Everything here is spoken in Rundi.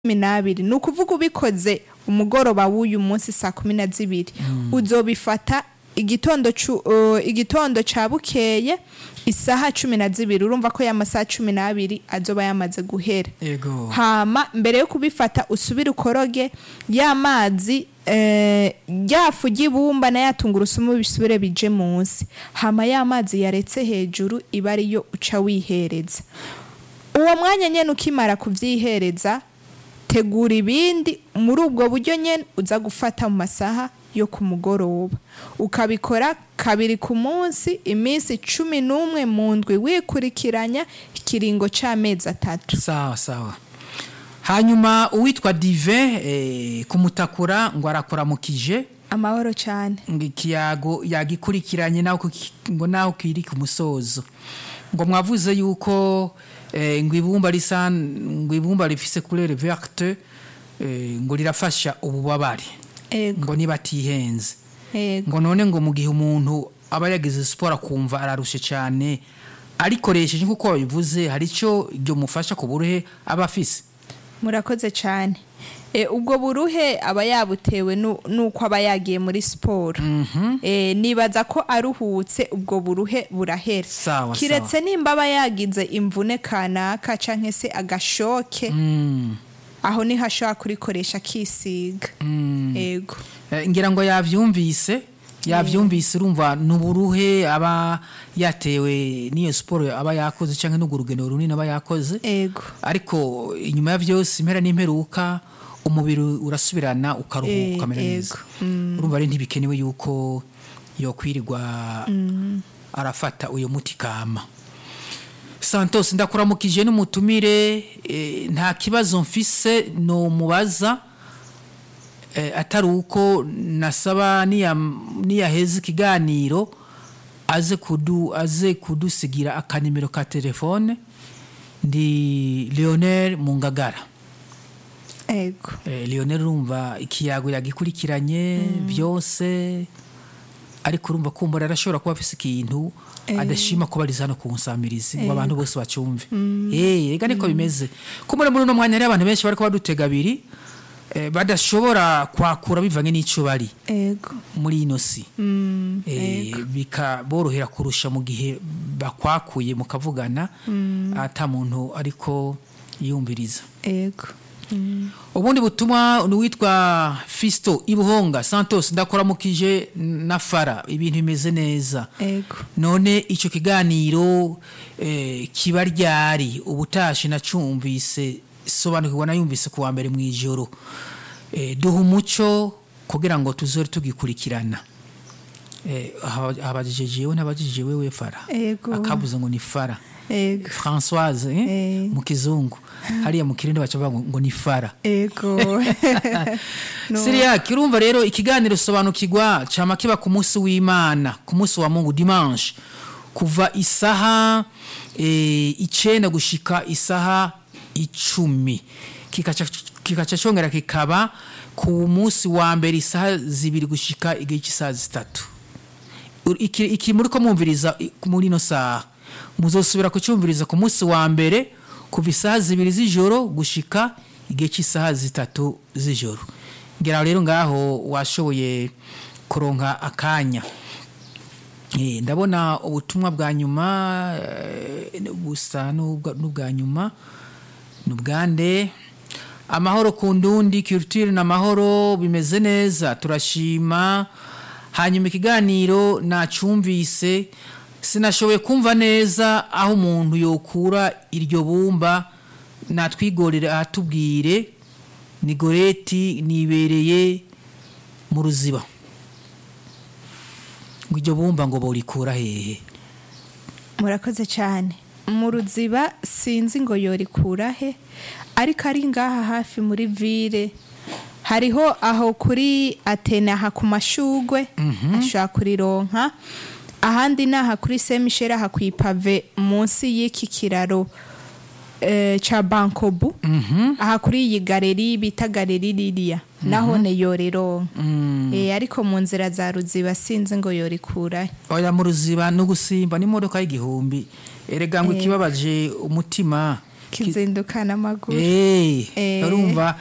cumi n'abiri ni ukuvuga ubikoze umugoroba w'uyu munsi saa kumi na zibiri uzobifata igitondo cu- uh, igitondo ca bukeye isaha cumi na zibiri urumva ko ya masaha cumi n'abiri azoba yamaze guhera Ego. hama mbere yo kubifata usubire ukoroge ya mazi eh, rya fu ry'ibumba na ya tungurusumu bisubire bije munsi hama ya mazi yaretse hejuru iba ariyo uca wihereza uwo mwanya nyene ukimara kuvyihereza tegura ibindi muri ubwo buryo nyene uza gufata mu masaha yo ku mugoroba ukabikora kabiri ku munsi iminsi cumi n'umwe mu ndwi wikurikiranya ikiringo c'amezi atatu sawa sawa hanyuma uwitwa dive eh, kumutakura ngo arakuramukije amahoro cyane ngo ikiyago yagikurikiranye naho kuki- ngo naho kiri ku musozo ngo mwavuze yuko eh, ngo ibumba risa ngo ibumba rifise couleur verte eh, ngo rirafasha ububabare ego ngo niba atihenze ego ngo none ngo mu gihe umuntu aba yagize siporo akumva ararushe cyane arikoresheje nk'uko babivuze hari icyo ibyo mufasha ku buruhe aba afise murakoze cyane e, ubwo buruhe aba yabutewe nu- nuko aba yagiye muri siporo e, nibaza ko aruhutse ubwo buruhe burahera Sawa, kiretse nimba aba yagize imvune kanaka canke se agashoke Mm, aho niho ashobora kurikoresha akisiga mm. ego Eh, ngira ngo yavyumvise yavyumvise urumva nuburuhe aba yatewe n'iyo siporo aba yakoze canke n'urwo rugendo runini aba yakoze ego ariko inyuma ya vyose impera n'imperuka umubiri urasubirana ukaruhuka Eh, ukamera neza ego. urumva ari ntibikenewe yuko yokwirirwa arafata uyo muti kama santos ndakuramukije n'umutumire eh, nta kibazo mfise no mubaza eh, atari uko nasaba niya niyaheza ikiganiro aze kudu aze kudusigira akanimero ka telefone ndi Lionel Mungagara ego eh, Lionel urumva ikiyago yagikurikiranye byose ariko urumva kumbura arashobora kuba afise ikintu adashima kuba ari hano ku nsamirizi ngo abantu bose bacumve eh ega niko bimeze kumbura muri uno mwanya hari abantu benshi bariko badutega abiri eh, badashobora kwakura bivanye n'ico bari ego muri ino si Mm, eh, bikaborohera kurusha mu gihe bakwakuye mukavugana ata muntu ariko yumviriza ego Mm, ubundi butumwa ni uwitwa fisto ibuhonga santos ndakuramukije na fara ibintu bimeze neza ego none icyo kiganiro eh, kiba ryari ubutashi nacumvise sobanukirwa nayumvise ku wa mbere mu ijoro eh, duha umuco kugira ngo tuzore tugikurikirana eh, haba- habajije jewe ntabajije wewe fara Ego. akabuze ngo ni fara ego françoise eh? Eh. mu kizungu hariya mu kirindi baca bavuga ngo ni fara ego No. siriyaki urumva rero ikiganiro sobanukirwa cama kiba ku munsi w'imana ku munsi wa mungu dimanche kuva isaha eh, icenda gushika isaha icumi kikaca kikaca congera kikaba ku munsi wa mbere isaha zibiri gushika igihe cy'isaha zitatu Ur- iki iki muri ko mwumviriza i- muri ino saha muzosubira kucyumviriza ku munsi wa mbere kuva isaha zibiri z'ijoro gushika igihe cy'isaha zitatu z'ijoro ngira rero ngaho washoboye kuronka akanya Eh, ndabona ubutumwa bwa nyuma eh, busa n'ubwa n'ubwa nyuma ni ubwande amahoro ku ndundi culture n'amahoro bimeze neza turashima hanyuma ikiganiro nacumvise sinashoboye kumva neza aho umuntu yokura iryo bumba natwigorere ahatubwire ni goreti nibereye mu ruziba ngo iryo bumba ngo borikura hehe murakoze cyane mu ruziba sinzi ngo yorikura he ariko ari ngaha hafi muri vire hariho aho kuri atene aha ku mashugwe ashobora kurironka ahandi ni aha kuri semisheri aha ku ipave munsi y'iki kiraro eh, ca bankobu aha kuri iyi galeri bita galeri ririya naho ne yorironka Eh, ariko mu nzira za ruziba sinzi ngo yorikura he oya mu ruziba no gusimba n'imodoka y'igihumbi erega ngo ikibabaje umutima kizindukana amaguru Eh, Eh. urumva